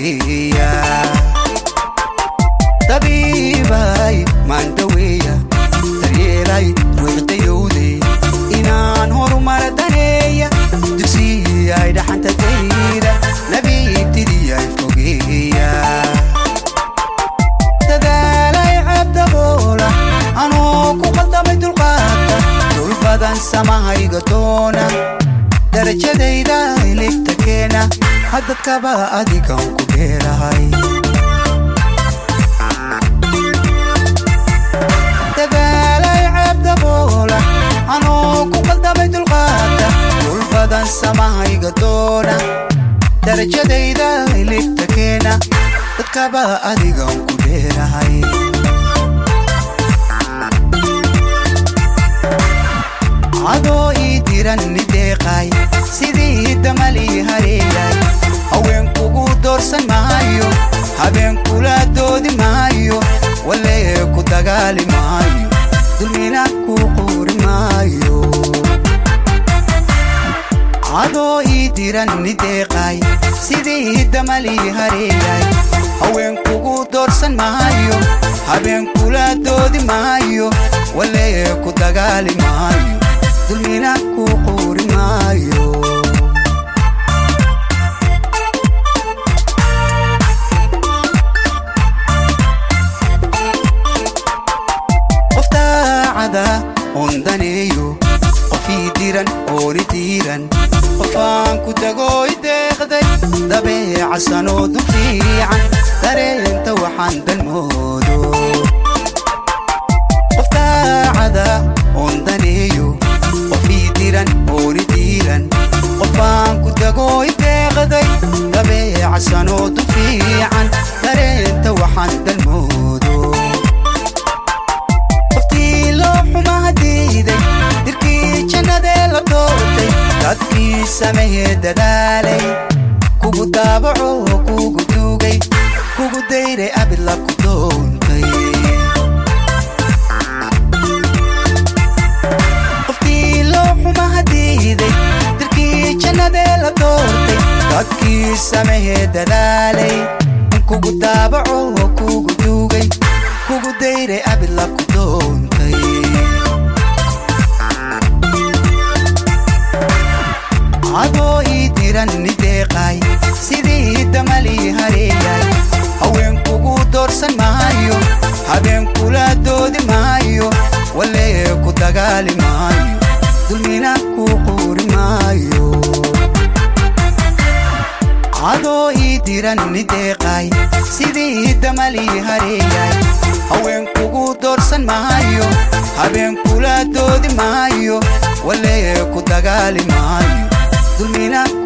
fogeeya dabiibay maandaweeya daryeelay ruuxdayowde inaan horumara daneeya dugsiyay dhaxanta dayda nabiibtidiyay fogeeya dadaalay cabdaboola anuu ku qaldamay dulqaata dul badan samahayga doona darajadayda iligta keena haddadkaba adigan ku dheerahay dadaalay cabdaboola anuu ku qaldamay dulqaata dul badan samahayga doona darajadayda iligta keena dadkaba adigan ku dheerahay adoo ii diran nideeqay sidii damalii hareeyay haweenkugu doorsan maayo habeenkula doodi maayo walee ku dagaali maayo dulmina ku quuri maayo adoo ii diran nideeqay sidii damalii hareeyay haweenkugu doorsan maayo habeenkula doodi maayo walee ku dagaali maayo dulmina ku quuri maayo qof daacada oon daneeyo qofii diran ooni diiran qofaan ku tagooy deeqday dabeecasanoo du fiican dareenta waxaan dalmoodo qof daacada oon daneeyo qofii diran ooni diiran qofaan ku tagooy deeqday dabeecasanoo du fiican dareenta waxaan dalmoodo qoftii loo xumaa diiday dirkii jannadee la doortay dadkii samehee dadaalay kugu daabaco kugu duugay kugu dayray abid la ku doontay qoftii loo xumaa diiday dirkii jannadee la doortay dadkii samehee dadaalay kugu daabaco kugu duugay kugu dayray abid la ku doontay adoo ii diran nideeqay sidii damalii hareeyay haweenkugu doorsan maayo habeenkula doodi maayo walee ku dagaali maayo dulmina ku quuri maayo adoo ii diran nideeqay sidii damalii hareeyay haweenkugu doorsan maayo habeenkula doodi maayo walee ku dagaali maayo dulmina